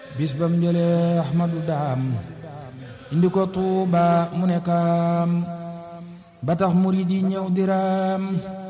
bis bam jëlee Ahmadu daam indi ko Tuuba mu nekkaam ba tax murid yi ñëw diraam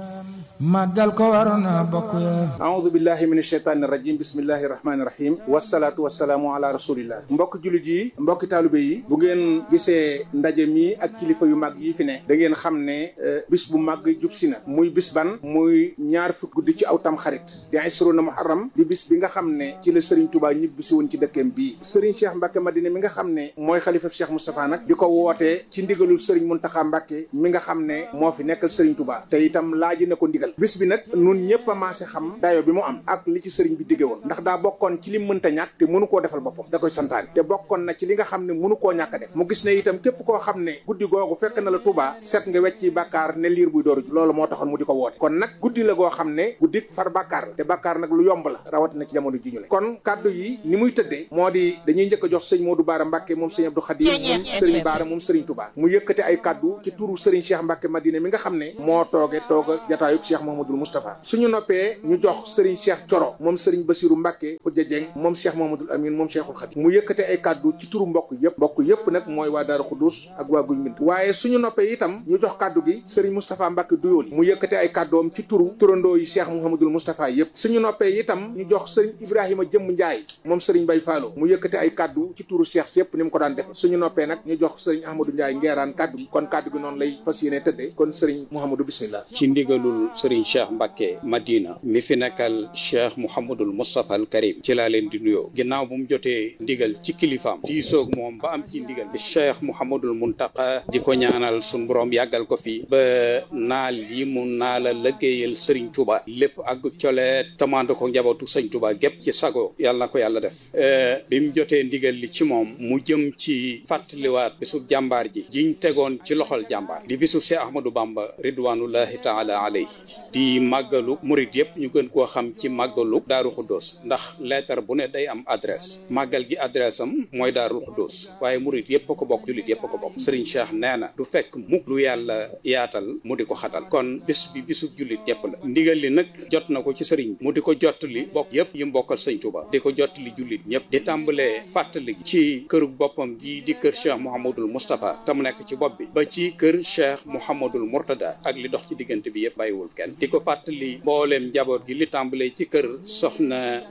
màggal ko waroon na bokk ya aoudu billahi min asheytaani rajim bismillahi rahmaani rahim wasalaatu wasalaamu ala rasulillah mbokk jullit yi mbokki taalibe yi bu ngeen gisee ndaje mi ak kilifa yu mag yi fi ne da ngeen xam ne bis bu mag jub si na muy bis ban muy ñaar fukk guddi ci aw tam xarit di isruna muharram di bis bi nga xam ne ci la Serigne Touba ñibbi si woon ci dëkkeem bii Serigne Cheikh Mbacke Madina mi nga xam ne mooy xalifa Cheikh Moustapha nag di ko wootee ci ndigalul Serigne Mountakha Mbacke mi nga xam ne moo fi nekkal Serigne Touba te itam laaji na ko ndigal bis bi nag nun ñëpp a maase xam dayo bi mu am ak li ci sëriñ bi digge woon ndax daa bokkoon ci li mënta ñàkk te mënu koo defal boppam da koy santaane te bokkoon na ci li nga xam ne mënu koo ñàkk a def mu gis ne itam képp koo xam ne guddi googu fekk na la Touba set nga wecci bàkkaar ne liir buy dooru loolu moo taxoon mu di ko woote kon nag guddi la goo xam ne guddi far bàkkaar la te bàkkaar nag lu yomb la rawatina ci jamono ji ñu le kon kaddu yi ni muy tëddee moo di dañuy njëkk a jox sëñ Modou Baara Mbacke moom sëñ Abdou Khadim moom sëriñ Baara moom sëriñ Touba mu yëkkate ay kaddu ci turu sëriñ Cheikh Mbacke Madina mi nga xam ne moo tooge tooga jataayub Cheikh Mouhamadoul Moustapha suñu noppee ñu jox Serigne Cheikh Coro moom Serigne Bassirou Mbacke Khoudia Dieng moom Cheikh Mouhamadoul Amine moom Cheikhul Khadim mu yëkkate ay kàddu ci turu mbokk yëpp mbokk yëpp nag mooy waa Daaru Xuddus ak waa Guy Mbind waaye suñu noppee itam ñu jox kàddu gi Serigne Moustapha Mbacke Duyooli mu yëkkate ay kàddoom ci turu turandoo yi Cheikh Mouhamadoul Moustapha yëpp suñu noppee itam ñu jox Serigne Ibrahima Jëmm Ndiaye moom Serigne Bay Fallo mu yëkkate ay kàddu ci turu Cheikh yëpp ni mu ko daan def suñu noppee nag ñu jox Serigne Ahmadou Ndiaye ngeeraan kàddu gi kon kàddu gi noonu lay fas yéene tëddee kon Serigne Mouhamadou bismillah ci ndigalul Serigne Cheikh Mbacke Madina mi fi nekkal cheikh mouhamadul moustapha al karim ci laa leen di nuyoo ginnaaw bu mu jotee ndigal ci kilifaam diisoog moom ba am ci ndigal di cheikh mouhamadul muntaqa di ko ñaanal sun borom yàggal ko fi ba naal yi mu naala lëggéeyal sëriñ tuba lépp ak colee tamande ko njabootu sëñ tuba gépp ci sago yàlla na ko yàlla def bi mu jotee ndigal li ci moom mu jëm ci fàttaliwaat bisub jàmbaar ji jiñ tegoon ci loxol jàmbaar di bisub cheikh ahmadou bamba ridwanullahi taala alayhi di màggalu murit yëpp ñu gën koo xam ci màggalu daaru xuddoos ndax lettre bu ne day am adresse màggal gi adresse am mooy daaru xuddoos waaye murit yëpp a ko bokk jullit yëpp a ko bokk sëriñ Cheikh nee na du fekk mukk lu yàlla yaatal mu di ko xatal kon bis bi bisu jullit yëpp la ndigal li nag jot na ko ci sëriñ mu di ko jottali bokk yëpp yi mbokkal sëñ Tuuba di ko jottali jullit ñëpp di tàmbalee fàttali ci kërug boppam gi di kër Cheikh Mouhamadul Moustapha te mu nekk ci bopp bi ba ci kër Cheikh Mouhamadul Mourtada ak li dox ci diggante bi yëpp bàyyiwul kenn di ko fàttali mbooleem njaboot gi li tàmbalee ci kër soxna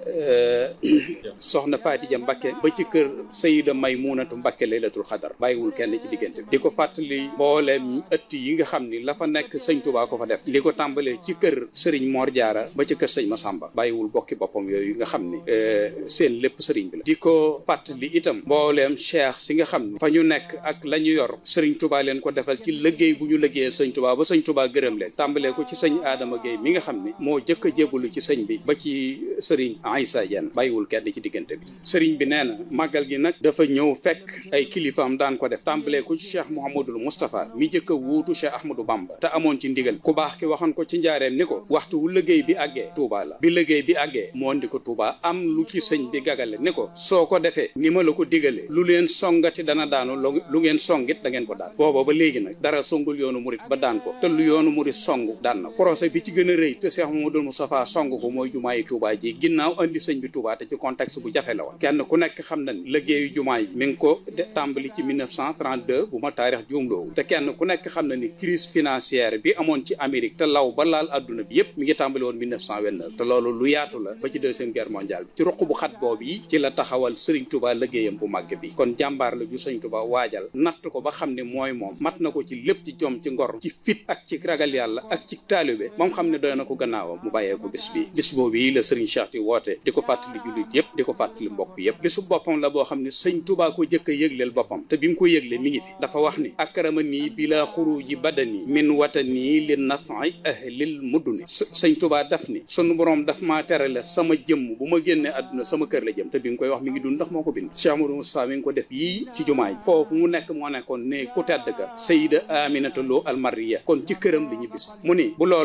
soxna Faatija Mbakke ba ci kër Sayida Maymunatu Mbakke laylatul xadar bàyyiwul kenn ci diggante bi di ko fàttali mbooleem ëtt yi nga xam ni la fa nekk sëñ Tuubaa ko fa def li ko tàmbalee ci kër sëriñ Mor Jaara ba ci kër sëñ Masamba bàyyiwul bokki boppam yooyu nga xam ni seen lépp sëriñ bi la di ko fàttali itam mbooleem cheikh si nga xam ni fa ñu nekk ak la ñu yor sëriñ Tuubaa leen ko defal ci liggéey bu ñu liggéeyal sëñ Tuubaa ba sëñ Tuubaa gërëm leen tàmbalee ko ci sëñ Adama Gueye mi nga xam ni moo jëkk a jébbalu ci sëñ bi ba ci sëriñ Aïssa Diène bàyyiwul kenn ci diggante bi sëriñ bi nee na màggal gi nag dafa ñëw fekk ay kilifaam daan ko def tàmbalee ko ci cheikh Mouhamadul Moustapha mi jëkk a wuutu cheikh Ahmadou Bamba te amoon ci ndigal ku baax ki waxoon ko ci njaareem ni ko waxtu wu liggéey bi àggee Touba la bi liggéey bi àggee moo ndi ko Touba am lu ci sëñ bi gagale ni ko soo ko defee ni ma la ko digalee lu leen songati dana daanu lu ngeen songit da ngeen ko daan booba ba léegi nag dara songul yoonu murit ba daan ko te lu yoonu murit song daan na projet bi ci gën a rëy te cheikh Mouhamadul Moustapha song ko mooy jumaayi Touba ji ginnaaw andi sëñ bi Touba te ci contexte bu jafe la woon kenn ku nekk xam na ni liggéeyu jumaa yi mi ngi ko tàmbali ci 1932 bu ma taarix juumloowu te kenn ku nekk xam na ni crise financière bi amoon ci Amérique te law ba laal adduna bi yépp mi ngi tàmbali woon 1929 te loolu lu yaatu la ba ci deuxième guerre mondiale bi ci ruq bu xat boobu yi ci la taxawal Serigne Touba liggéeyam bu màgg bi kon jàmbaar la ju Serigne Touba waajal natt ko ba xam ne mooy moom mat na ko ci lépp ci jom ci ngor ci fit ak ci ragal yàlla ak ci taalibe moom xam ne doy na ko gannaawam mu bàyyee ko bis bi bis boobu yi la Serigne Cheikh di woote di ko fàttali jullit yépp di ko fàttali mbokk yépp bisu boppam la boo xam ne sëñ Touba ko jëkk a yëgleel boppam te bi mu ko yëgle mi ngi fi dafa wax ni akrama nii bila xuruji badani min watani li nafi ahlil mudduni sëñ Touba daf ni sunu borom daf maa terale sama jëmm bu ma génnee àdduna sama kër la jëm te bi nga koy wax mi ngi dund ndax moo ko bind Cheikh Amadou Moustapha mi ngi ko def yii ci jumaa yi foofu mu nekk moo nekkoon ne ku tedd ka Sayida Aminata Lo Almariya kon ci këram la ñibbisi mu ni bu loolu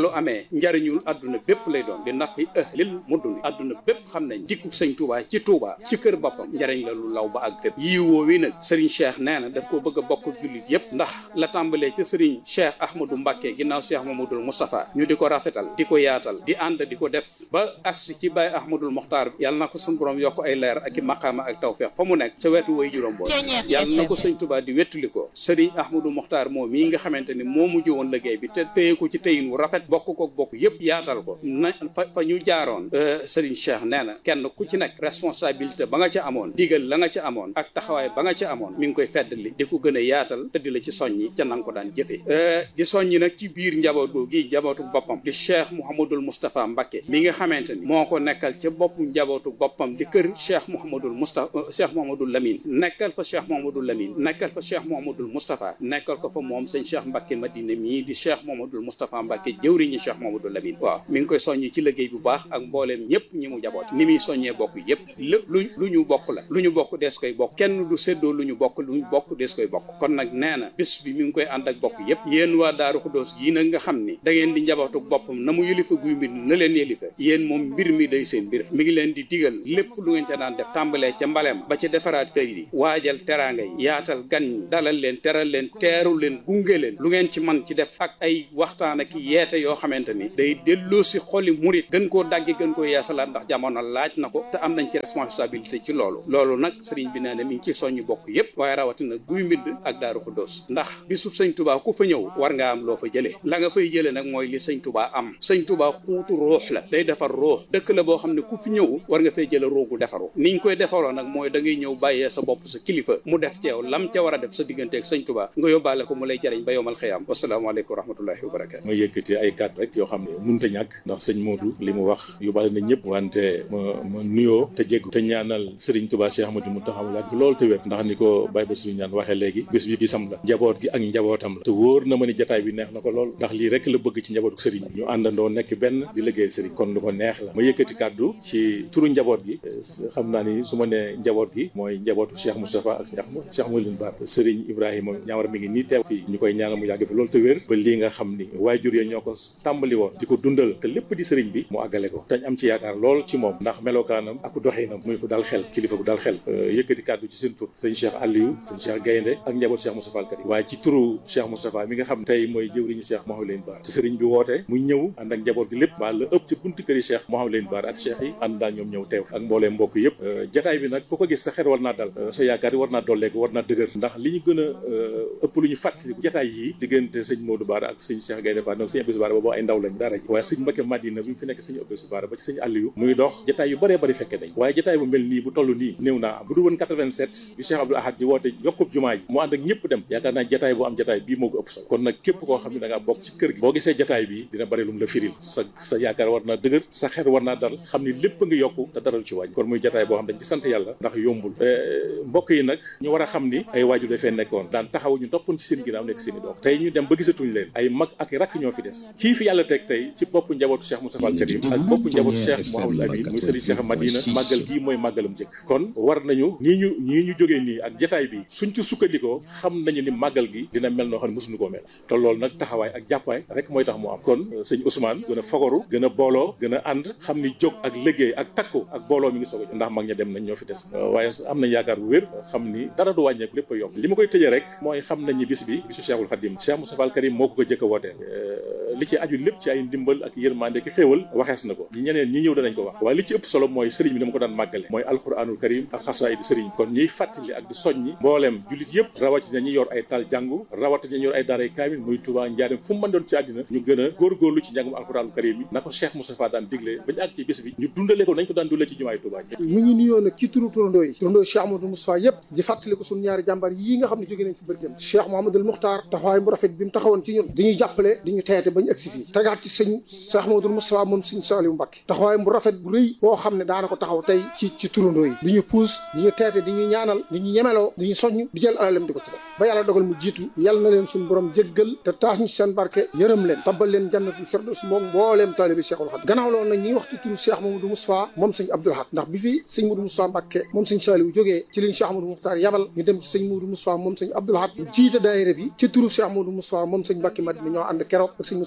loolu amee njariñul adduna bépp lay doon di nafi ahlil mudduni adduna bépp xam nañ dikku sëñ Touba ci Touba ci kër boppam njariñ la lu law ba ak fépp yii woowi nag Serigne Cheikh nee na daf ko bëgg a bokk jullit yépp ndax la tàmbalee ci Serigne Cheikh Ahmadou Mbacké ginnaaw Cheikh Mamadou Moustapha ñu di ko rafetal di ko yaatal di ànd di ko def ba agsi ci Baye Ahmadul Mokhtar yàlla na ko suñu borom yokk ay leer ak i maqaama ak tawfeex fa mu nekk ca wetu way juróom boobu yàlla na ko sëñ Touba di wettuli ko Serigne Ahmadou Mokhtar moom mii nga xamante ni moo mujj woon liggéey bi te téye ko ci téyin wu rafet bokk ko bokk yépp yaatal ko na fa fa ñu jaaroon Serigne Cheikh nee na kenn ku ci nekk responsabilité ba nga ca amoon digal la nga ca amoon ak taxawaay ba nga ca amoon mi ngi koy feddali di ko gën a yaatal te di la ci soññi ca nanga ko daan jëfee di soññi nag ci biir njaboot googi njabootu boppam di Cheikh Mouhamadul Moustapha Mbacké mi nga xamante ni moo ko nekkal ca bopp njabootu boppam di kër Cheikh Mouhamadul Moustapha Cheikh Mouhamadul Lamine nekkal fa Cheikh Mouhamadul Lamine nekkal fa Cheikh Mouhamadul Moustapha nekkal ko fa moom sëñ Cheikh Mbacké Madina mii di Cheikh Mouhamadul Moustapha Mbacké jëwriñu Cheikh Mouhamadul Lamine waaw mi ngi koy soññi ci liggéey bu baax ak mbooleem ñëpp ñi mu jaboot ni muy soññee bokk yëpp lu lu ñu bokk la lu ñu bokk dees koy bokk kenn du séddoo lu ñu bokk lu ñu bokk dees koy bokk kon nag nee na bis bi mi ngi koy ànd ak bokk yëpp yéen waa Daaru Xudoos gii nag nga xam ni da ngeen di njabootu boppam na mu yëlifa guy mbir na leen yëlifa yéen moom mbir mi day seen mbir mi ngi leen di digal lépp lu ngeen ca daan def tàmbalee ca mbaleem ba ca defaraat kër yi waajal teraanga yi yaatal gan ñi dalal leen teral leen teeru leen gunge leen lu ngeen ci man ci def ak ay waxtaan ak yeete yoo xamante ni day delloo si xoli murit gën koo daggi gën koo yeesalaat ndax jamono laaj na ko te am nañ ci responsabilité ci loolu loolu nag sëriñ bi nee na mi ngi ci soññu bokk yépp waaye rawatina guy mbind ak daaru xuddoos ndax bisub sëñ tubaa ku fa ñëw war nga am loo fa jëlee la nga fay jëlee nag mooy li sëñ tubaa am sëñ tubaa xuutu ruux la day defar ruux dëkk la boo xam ne ku fi ñëw war nga fay jële ruugu defaru niñ koy defaroo nag mooy da ngay ñëw bàyyee sa bopp sa kilifa mu def ci yow lam ca war a def sa diggante ak sëñ tubaa nga yóbbaale ko mu lay jariñ ba yowmal xiyaam wasalaamaaleykum wa rahmatullahi wa barakatu ma yëkkati ay kàddu rek yoo xam ne munta ñàkk ndax sëñ Modou li mu wax yóbbaale na ñëpp wante ma ma nuyoo te jéggu te ñaanal Serigne Touba Cheikh Ahmadou Mountakha mu yàgg loolu te wér ndax ni ko Baye Bassirou ñaan waxee léegi bés bi bisam la njaboot gi ak njabootam la te wóor na ma ni jataay bi neex na ko lool ndax lii rek la bëgg ci njabootu Serigne ñu àndandoo nekk benn di liggéey Serigne kon lu ko neex la ma yëkkati kàddu ci turu njaboot gi xam naa ni su ma nee njaboot gi mooy njabootu Cheikh Moustapha ak Cheikh Mouline Ba Serigne Ibrahima ñaawar mi ngi nii teew fii ñu koy ñaanal mu yàgg fi loolu te wér ba lii nga xam ni waajur ya ñoo ko tàmbali woon di ko dundal te lépp di Serigne bi mu àggale ko tañ am ci yaakaar lool ci moom ndax melokaanam ak doxinam muy ko dal xel kilifa gu dal xel yëkkati kàddu ci seen tur sëñ Cheikh Aliou sëñ Cheikh Gaynde ak njaboot Cheikh Moustapha al Karim waaye ci turu Cheikh Moustapha mi nga xam tey mooy jëwriñu Cheikh Mouhamadou Lamine Bara te sëriñ bi woote mu ñëw ànd ak njaboot gi lépp waa la ëpp ci buntu këri Cheikh Mouhamadou Lamine Bara ak Cheikh yi ànd daal ñoom ñëw teew ak mboolee mbokk yëpp jataay bi nag ku ko gis sa xel war naa dal sa yaakaar yi war naa dolleeku war naa dëgër ndax li ñu gën a ëpp lu ñu fàttaliku jataay yi diggante sëñ Modou Bara ak sëñ Cheikh Gaynde Bara donc sëñ Abdou Bara boobu ay ndaw lañ dara ji waaye sëñ Mbacké Madina bi mu fi nekk sëñ Abdou Bara ba ci sëñ Aliou muy dox jataay yu bëree bëri fekke nañ waaye jataay bu mel nii bu toll nii néew naa am bu dul woon 87 bi Cheikh Abdou Ahad di woote yokkub jumaa ji mu ànd ak ñëpp dem yaakaar naa jataay bu am jataay bii moo ko ëpp solo kon nag képp koo xam ne da ngaa bokk ci kër gi boo gisee jataay bi dina bëri lu mu la firil sa sa yaakaar war naa dëgër sa xel war naa dal xam ni lépp nga yokku te dara lu ci wàññi kon muy jataay boo xam dañ ci sant yàlla ndax yombul mbokk yi nag ñu war a xam ni ay waajur dafee nekkoon daan taxaw ñu toppoon ci seen ginnaaw nekk seen i doom tey ñu dem ba gisatuñ leen ay mag ak rakk ñoo fi des kii fi yàlla teg tey ci boppu njabootu Cheikh Moustapha al Karim ak boppu njabootu Cheikh Mouhamadou Amine muy Serigne Cheikh Madina màggal gii mooy màggalam jëkk kon war nañu ñii ñu ñii ñu jógee nii ak jataay bi suñ ci sukkandikoo xam nañu ni màggal gi dina mel noo xam ne mosuñu koo mel te loolu nag taxawaay ak jàppaay rek mooy tax mu am kon sëñ Ousmane gën a fogoru gën a booloo gën a ànd xam ni jóg ak liggéey ak takku ak booloo mi ngi soog a ndax mag ña dem nañ ñoo fi des waaye am nañ yaakaar bu wér xam ni dara du wàññeeku lépp a yomb li ma koy tëjee rek mooy xam nañ ni bis bi bisu Cheikhul Khadim Cheikh Moustapha al Karim moo ko ko jëkk a wootee li ci aju lépp ci ay ndimbal ak yërmande ki xéewal waxees na ko ñi ñeneen ñi ñëw danañ ko wax waaye li ci ëpp solo mooy sëriñ bi dama ko daan màggale mooy alquranul karim ak xasaayid sëriñ kon ñuy fàttali ak di soññi mbooleem jullit yëpp rawatina ñi yor ay tal jàngu rawatina ñi yor ay daaray kaamil muy Touba njaarim fu mu mën doon ci àddina ñu gën a góorgóorlu ci njàngum alquranul karim yi na ko Cheikh Moustapha daan diglee bañu àgg ci bis bi ñu dundale ko nañ ko daan dundale ci jumaay Touba mu ngi nuyoo nag ci turu turandoo yi turandoo Cheikh Amadou Moustapha yëpp di fàttali ko suñu ñaari jàmbaar yii nga xam ne jóge nañ ci bërgëm Cheikh Mouhamadoul Moukhtar taxawaay bu rafet bi mu taxawoon ci ñun diñuy jàppale di ñu teete bañ agsi fii tegaat ci sëñ Cheikh Mouhamadoul Moustapha moom sëñ Saliou Mbacké taxawaay bu rafet bu rëy boo xam ne daana ko taxaw tey ci ci turandoo yi di ñu puus di ñu teete di ñu ñaanal di ñu ñemeloo di ñu soññ di jël alalem di ko ci def ba yàlla dogal mu jiitu yàlla na leen suñu borom jéggal te taas ñu seen barke yërëm leen tabbal leen jannatul firdaws moom mbooleem taalibe Cheikhul Khadim gannaaw loolu nag ñi wax ci turu Cheikh Mamadou Moustapha moom sëñ Abdoul Ahad ndax bi fi sëñ Modou Moustapha Mbacké moom sëñ Saliou jógee ci liñ Cheikh Amadou Moukhtar yabal ñu dem ci sëñ Modou Moustapha moom sëñ Abdoul Ahad mu jiite daayira bi ci turu Cheikh Modou Moustapha moom sëñ Mbacké Madina ñoo ànd keroog ak sëñ Moustapha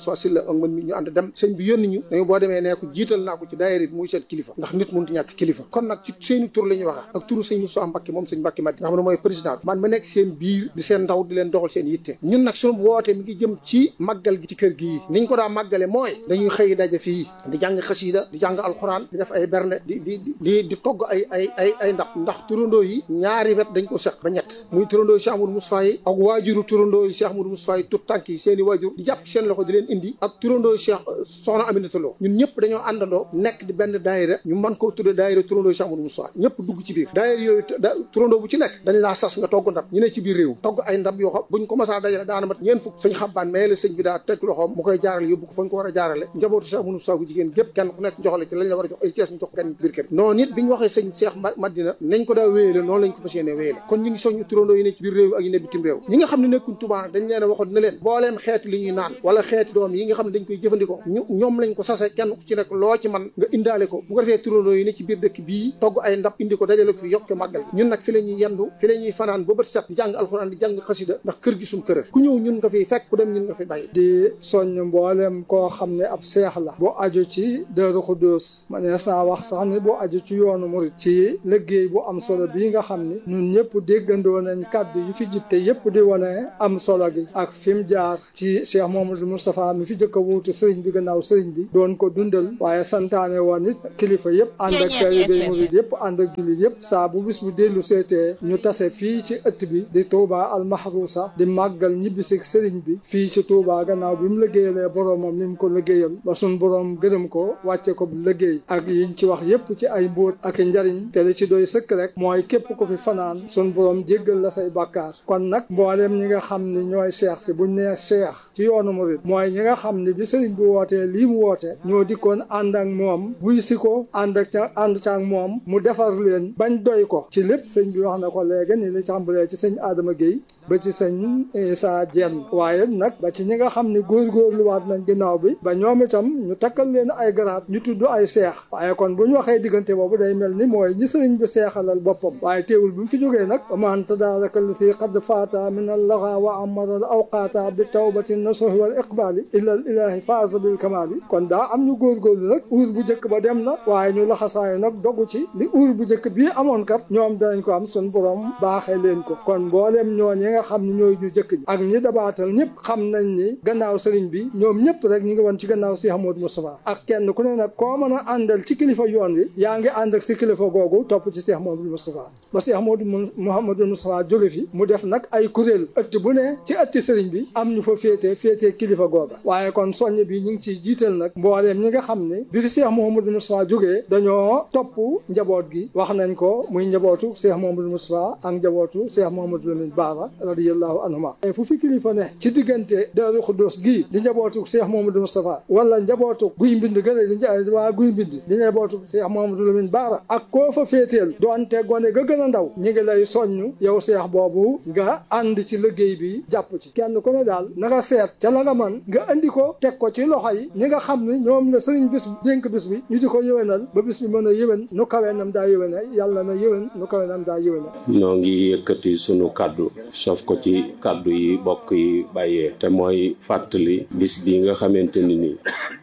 Moussa Silla ak man mi ñu ànd dem sëñ bi yónni ñu dañu boo demee nee ko jiital naa ko ci daayira bi muy seen kilifa ndax nit mënut ñàkk kilifa kon nag ci seeni tur la ñuy waxee ak turu sëñ Moussa Mbacké moom sëñ Mbacké Madi nga xam ne mooy président bi man ma nekk seen biir di seen ndaw di leen doxal seen yitte ñun nag suñu woote mi ngi jëm ci màggal gi ci kër gii niñ ko daa màggale mooy dañuy xëy daje fii di jàng xasiida di jàng alxuraan di def ay berne di di di di togg ay ay ay ay ndab ndax turandoo yi ñaari wet dañ ko seq ba ñett muy turandoo Cheikh Amadou Moustapha yi ak waajuru turandoo yi Cheikh Amadou Moustapha yi tut tànk yi seen i waajur di jàpp seen loxo di leen indi ak turandoo Cheikh soxna Aminata Lo ñun ñëpp dañoo àndandoo nekk di benn daayira ñu mën koo tudde daayira turandoo Cheikh Amadou Moustapha ñëpp dugg ci biir daayira yooyu turandoo bu ci nekk dañ laa sas nga togg ndab ñu ne ci biir réew togg ay ndab yoo xam buñ ko masaa dajale daana mat ñeen fukk sëñ xabbaan mais la sëñ bi daa teg loxoom mu koy jaarale yóbbu ko fañ ko war a jaarale njabootu Cheikh Amadou Moustapha gu jigéen gépp kenn ku nekk joxale ci lañ la war a jox ay kees ñu jox kenn biir kër noonu it bi ñu waxee sëñ Cheikh Madina nañ ko daa wéyale noonu lañ ko fas yéene wéyale kon ñu ngi soññu turandoo yi ne ci biir réew ak yi ne bitim réew ñi nga xam ne nekkuñ Tuubaa nag dañ leen a waxoon ne leen booleem xeetu li ñuy naan wala xeeti doom yi nga xam ne dañ koy jëfandikoo ñu ñoom lañ ko sase kenn ku ci nekk loo ci man nga indaale ko bu ko defee turandoo yi ne ci biir dëkk bii togg ay ndab indi ko dajale ko fi yokk màggal ñun nag fi la ñuy yendu fi la ñuy fanaan ba bët set di jàng alxuraan di jàng xasida ndax kër gi suñ kër ku ñëw ñun nga fiy fekk ku dem ñun nga fi bàyyi di soññ mboolem koo xam ne ab seex la bu aju ci Daaru Xuddoos ma nees naa wax sax ni bu aju ci yoonu murit ci liggéey bu am solo bii nga xam ni ñun ñëpp déggandoo nañ kàddu yi fi jib te yëpp di wane am solo gi ak fi mu jaar ci Cheikh Mouhamadou Moustapha mi fi jëkk a wuutu sëriñ bi gannaaw sëriñ bi doon ko dundal waaye santaane woon it kilifa yëpp ànd ak taalibe murit yëpp ànd ak jullit yëpp saa bu bis bu dellu seetee ñu tase fii ci ëtt bi di Touba al Mahrousa di màggal ñibbisi sëriñ bi fii ci Touba gannaaw bi mu liggéeyalee boroomam ni mu ko liggéeyal ba suñ boroom gërëm ko wàcce ko bu liggéey ak yiñ ci wax yëpp ci ay mbóot ak njariñ te li ci doy sëkk rek mooy képp ko fi fanaan suñ boroom jéggal la say bàkkaar kon nag mbooleem ñi nga xam ni ñooy seex si buñ nee seex ci yoonu murit mooy ñi nga xam ni bi sëriñ bi wootee lii mu woote ñoo dikkoon ànd ak moom buy si ko ànd ak ca ànd ca ak moom mu defar leen bañ doy ko ci lépp sëñ bi wax na ko léegi ni li tàmbalee ci sëñ Adama Guèye ba ci sëñ Issa Dieng waaye nag ba ci ñi nga xam ni góorgóorluwaat nañ ginnaaw bi ba ñoom itam ñu takkal leen ay garaat ñu tudd ay seex waaye kon bu ñu waxee diggante boobu day mel ni mooy ñi sëriñ bi seexalal boppam waaye teewul bi mu fi jógee nag man tadaaraka allati qad faata min allaxa wa amara al awqaata bi tawbati nasuhi wal iqbaali illa al ilahi faasa bil kamaali kon daa am ñu góorgóorlu nag uur bu njëkk ba dem na waaye ñu laxasaayu nag dogu ci li uur bu njëkk bii amoon kat ñoom danañ ko am sun borom baaxee leen ko kon mbooleem ñoo ñi nga xam ne ñooy ñu jëkk ñi ak ñi dabaatal ñëpp xam nañ ni gannaaw sëriñ bi ñoom ñëpp rek ñu ngi woon ci gannaaw si Ahmadou Moustapha ak kenn ku ne nag koo mën a àndal ci kilifa yoon wi yaa ngi ànd ak si kilifa googu topp ci Cheikh Mouhamadou Moustapha ba Cheikh Mouhamadou Moustapha jóge fi mu def nag ay kuréel ëtt bu ne ci ëtti sëriñ bi am ñu fa féetee féetee kilifa googa waaye kon soññ bi ñu ngi ciy jiital nag mbooleem ñi nga xam ne bi fi Cheikh Mouhamadou Moustapha jógee dañoo topp njaboot gi wax nañ ko muy njabootu Cheikh Mouhamadou Moustapha ak njabootu Cheikh Mouhamadou Lamine Bara radiyallahu anhuma fu fi kilifa ne ci diggante Daaru Xuddoos gii di njabootu Cheikh Mouhamadou Moustapha wala njabootu guy mbind gële di waa guy mbind di njabootu Cheikh Mouhamadou Lamine Bara ak koo fa féeteel doonte gone ga gën a ndaw ñi ngi lay soññ yow Cheikh boobu nga ànd ci liggéey bi jàpp ci kenn ku ne daal na nga seet ca la nga man nga andi ko teg ko ci loxo yi ñi nga xam ne ñoom la sëriñ bis dénk bis bi ñu di ko yëwénal ba bis bi mën a yëwén nu kawee nam daa yëwéne yàlla na yëwén nu kawee nam daa yëwéne noo ngi yëkkati sunu kàddu sof ko ci kàddu yi bokk yi bàyyee te mooy fàttali bis bi nga xamante ni nii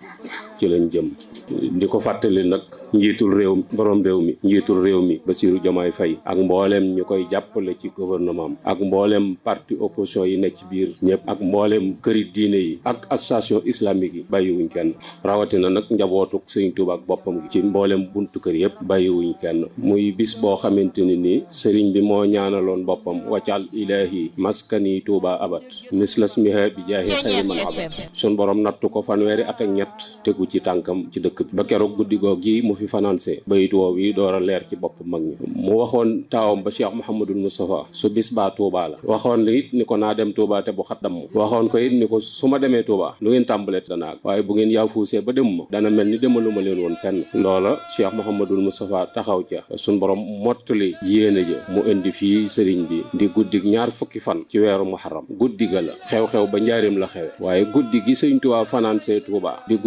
ci lañ jëm di ko fàttali nag njiitul réew mi borom réew mi njiitul réew mi Bassirou Diomaye Faye ak mboolem ñu koy jàppale ci gouvernement am ak mboolem parti opposition yi nekk ci biir ñëpp ak mboolem këri diine yi ak association islamique yi bàyyiwuñ kenn rawatina nag njabootuk Sëriñ Tuuba ak boppam gi ci mboolem buntu kër yëpp bàyyiwuñ kenn muy bis boo xamante ni nii sëriñ bi moo ñaanaloon boppam waccal ilahi maskani Tuuba abat mislas miha bi jaahi xayri man abat sun borom nattu ko fanweeri at ak ñett tegu ci tànkam ci dëkk bi ba keroog guddi goog gi mu fi financé bayit woow yi door a leer ci bopp mag ñi mu waxoon taawam ba Cheikh Mouhamadul Moustapha su bis baa Touba la waxoon it ni ko naa dem Touba te bu xaddam waxoon ko it ni ko su ma demee Touba lu ngeen tàmbalee danaa waaye bu ngeen yaafuusee ba demuma dana mel ni demaluma leen woon fenn loola Cheikh Mouhamadul Moustapha taxaw ca suñ borom mottali yéene ja mu indi fii sëriñ bi di guddig ñaar fukki fan ci weeru muharram guddi ga la xew-xew ba njaareem la xewe waaye guddi gi sëñ Touba financé Touba di guddig ñaar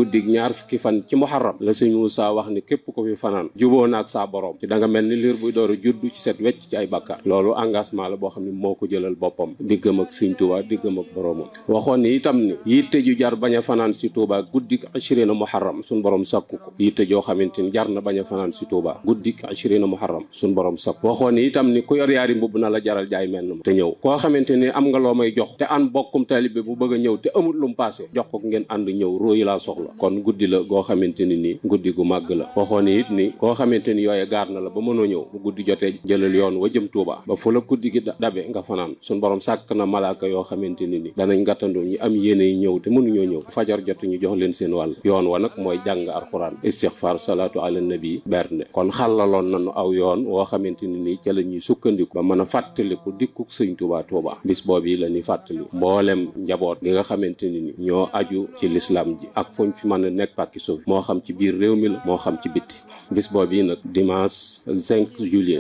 ñaar fukki fan ci muharram la sëñ Moussa wax ni képp ko fi fanaan juboo naag saa borom ci da nga mel ni liir buy door a juddu ci set wecc ci ay bàkkaar loolu engagement la boo xam ne moo ko jëlal boppam diggam ak sëñ Tuubaa diggam ak boromam waxoon ni itam ni yitte ju jar bañ a fanaan si Tuubaa guddik ashirina muharram suñ borom sakku ko yitte joo xamante ni jar na bañ a fanaan si Tuubaa guddik ashirina muharram suñ borom sakku waxoon ni itam ni ku yor yaari mbubb na la jaral jaay mel na te ñëw koo xamante ni am nga loo may jox te an bokkum taalibe bu bëgg a ñëw te amul lu mu paase jox ko ngeen ànd ñëw róoyi laa soxla kon guddi la goo xamante ni ni guddi gu màgg la waxoon ni it ni koo xamante ni yooye gaar na la ba mënoo ñëw bu guddi jotee jëlal yoon wa jëm Tuubaa ba fu la guddi gi dabe nga fanaan suñ borom sàkk na malaaka yoo xamante ni ni danañ gàttandoo ñi am yéene yi ñëw te mënuñoo ñëw fajar jot ñu jox leen seen wàll yoon wa nag mooy jàng alxuraan istixfar salaatu ala nabi bernde kon xàllaloon nañu aw yoon woo xamante ni nii ca la ñuy sukkandiku ba mën a fàttaliku dikkuk sëñ Tuubaa Tuubaa bis boobu yi la ñuy fàttali mboolem njaboot gi nga xamante ni ni ñoo aju ci lislaam ji ak fuñ fi mën a nekk pàkki suuf moo xam ci biir réew mi la moo xam ci bitti bis boobu yi nag dimanche 5 juillet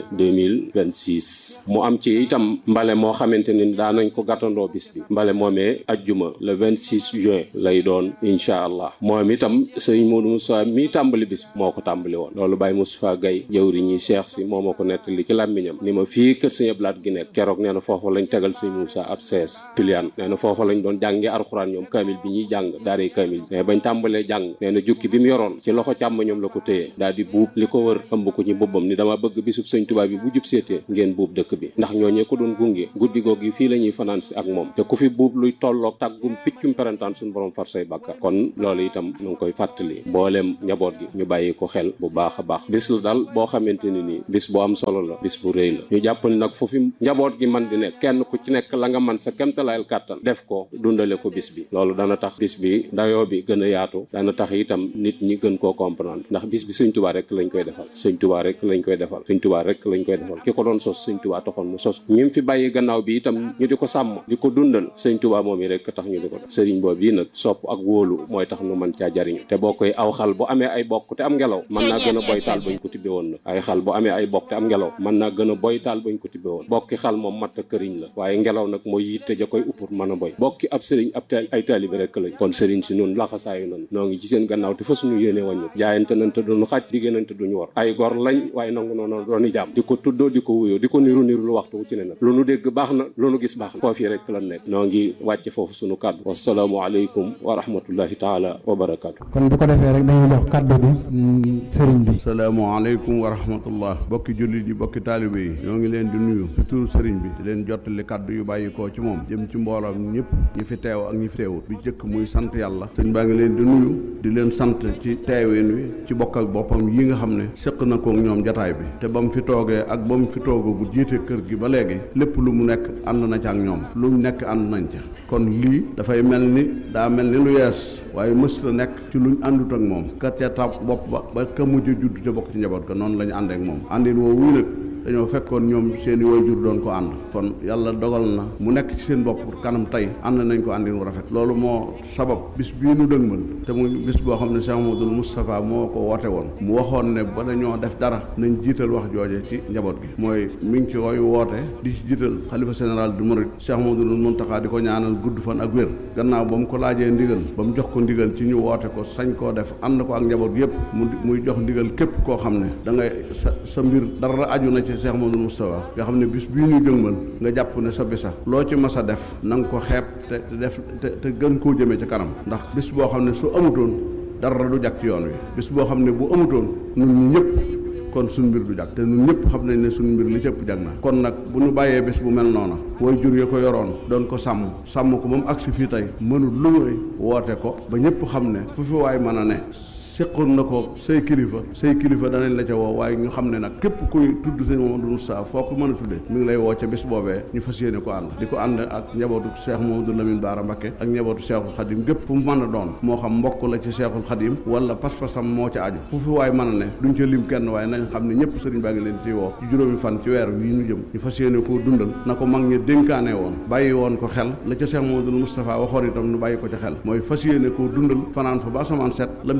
2026 mu am ci itam mbale moo xamante ni daanañ ko gàttandoo bis bi mbale moomee ajjuma le 26 juin lay doon incha allah moom itam sëñ Modou Moussa mi tàmbali bis bi moo ko tàmbali woon loolu Baye Moustapha Gaye jëwri ñi Cheikh si moo ma ko nettali ci làmmiñam ni ma fii kër sëñ Ablaat gi nekk keroog nee na foofu lañ tegal sëñ Moussa ab sees pilian nee na foofu lañ doon jàngee alxuraan ñoom kaamil bi ñuy jàng daaree kaamil mais bañ tàmbalee jàng nee na jukki bi mu yoroon ci loxo càmm ñoom la ko téye daal di buub li ko wër ëmb ko ci mbubbam ni dama bëgg bisub sëñ Tuubaa bi bu jub seetee ngeen buub dëkk bi ndax ñooñee ko doon gunge guddi goog yi fii la ñuy fanaan si ak moom te ku fi buub luy tolloog tàggum piccum perantaan suñu borom far say bàkkar kon loolu itam ñu ngi koy fàttali mbooleem njaboot gi ñu bàyyi ko xel bu baax a baax bis la daal boo xamante ni nii bis bu am solo la bis bu rëy la ñu jàpp ni nag fu fi njaboot gi man di nekk kenn ku ci nekk la nga man sa kemtalayal kàttan def ko dundale ko bis bi loolu dana tax bis bi dayoo bi gën a yaatu dana tax itam nit ñi gën koo comprendre ndax bis bi sëñ tubaa rek lañ koy defal sëñ tubaa rek lañ koy defal sëñ tubaa rek lañ koy defal ki ko doon sos sëñ tubaa taxoon mu sos ñi fi bàyyi gannaaw bi itam ñu di ko sàmm di ko dundal sëñ tubaa moom yi rek tax ñu di ko def sëriñ boobu yi nag sopp ak wóolu mooy tax nu mën caa jariñu te boo koy aw xal bu amee ay bokk te am ngelaw mën naa gën a boy taal bañ ko tibbe woon nag ay xal bu amee ay bokk te am ngelaw mën naa gën a boy taal bañ ko tibbe woon bokki xal moom matt këriñ la waaye ngelaw nag mooy yitte ja koy uppur mën a boy bokki ab sëriñ ab ay taalibi rek lañ kon sëriñ si nun laxasaayu nan noo ngi ci seen gannaaw te fa suñu yéene wàññu jaayante nañ te duñu xaaj diggéenante duñu war ay gor lañ waaye nangu noonu dooni jaam di ko tuddoo di ko wuyoo di ko niru niru lu waxtu wu ci ne nag lu nu dégg baax na lu nu gis baax na foofu rek lan nekk noo ngi wàcce foofu suñu kàddu wasalaamu aleykum wa rahmatullahi taala wa barakaatu kon bu ko defee rek dañuy jox kàddu bi sëriñ bi salaamaaleykum wa rahmatullah bokki jullit yi bokki taalibe yi ñoo ngi leen di nuyu ci turu sëriñ bi di leen jottali kàddu yu bàyyikoo ci moom jëm ci mbooloom ñëpp ñi fi teew ak ñi fi teewut bi jëkk muy sant yàlla sëñ baa ngi leen di nuyu di leen sant ci teewin wi ci bokk ak boppam yi nga xam ne séq na ko ñoom jataay bi te ba mu fi toogee ak ba mu fi toogoo bu jiite kër gi ba léegi lépp lu mu nekk ànd na ca ak ñoom lu mu nekk ànd nañ ca kon lii dafay mel ni daa mel ni lu yees waaye mës la nekk ci luñ àndut ak moom ka ca tab bopp ba ba ka mujj judd te bokk ci njaboot ga noonu la ñu ànd ak moom àndin woo wuy nag dañoo fekkoon ñoom seeni waajur doon ko ànd kon yàlla dogal na mu nekk ci seen bopp kanam tey ànd nañ ko àndin wu rafet loolu moo sabab bis bii nu dëgmal te muy bis boo xam ne Cheikh Mamadou Moustapha moo ko woote woon mu waxoon ne ba dañoo def dara nañ jiital wax jooje ci njaboot gi mooy mi ngi ci koy woote di ci jiital xalifa général du Mouride Cheikh Mamadou Mountakha di ko ñaanal gudd fan ak wér gannaaw ba mu ko laajee ndigal ba mu jox ko ndigal ci ñu woote ko sañ koo def ànd ko ak njaboot yépp mu muy jox ndigal képp koo xam ne da ngay sa sa mbir dara aju na ci Cheikh Mamadou Moustapha nga xam ne bis bii ñu jëngmal nga jàpp ne sa bisa loo ci mas a def na nga ko xeeb te te def te te gën koo jëmee ci kanam ndax bis boo xam ne su amutoon dara du jag ci yoon wi bis boo xam ne bu amutoon ñun ñi ñëpp kon suñ mbir du jag te ñun ñëpp xam nañ ne suñ mbir li cëpp jag na kon nag bu ñu bàyyee bis bu mel noona way jur ya ko yoroon doon ko sàmm sàmm ko ba mu agsi fii tey mënul lu muy woote ko ba ñëpp xam ne fu fi waay mën a ne seqoon na ko say kilifa say kilifa danañ la ca woo waaye ñu xam ne nag képp kuy tudd sëñ Mamadou Moussa foo ko mën a tuddee mi ngi lay woo ca bis boobee ñu fas yéene ko ànd di ko ànd ak njabootu Cheikh Mamadou Lamine Bara Mbacké ak njabootu Cheikhul Khadim gépp fu mu mën a doon moo xam mbokk la ci Cheikhul Khadim wala pas-pasam moo ca aju fu fi waay mën a ne duñ ca lim kenn waaye nañ xam ne ñëpp sëriñ baa ngi leen ci woo ci juróomi fan ci weer wii ñu jëm ñu fas yéene koo dundal na ko mag ñi dénkaane woon bàyyi woon ko xel la ca Cheikh Mamadou Moustapha waxoon itam nu bàyyi ko ca xel mooy fas yéene koo dundal fanaan fa ba asamaan set lam ca digale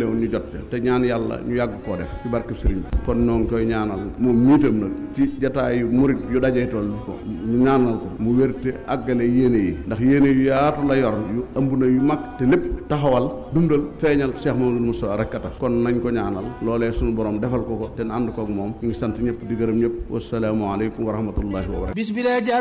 ñëw ñu jot te ñaan yàlla ñu yàgg koo def ci barkeb sëriñ bi kon noo ngi koy ñaanal moom miitam nag ci jataayu murit yu dajee toll ñu ñaanal ko mu wérte àggale yéene yi ndax yéene yu yaatu la yor yu ëmb na yu mag te lépp taxawal dundal feeñal Cheikh Mamadou Moussa rek a tax kon nañ ko ñaanal loolee suñu borom defal ko ko te ànd kook moom ñu ngi sant ñëpp di gërëm ñëpp wasalaamu aleykum wa rahmatullahi wa barakatu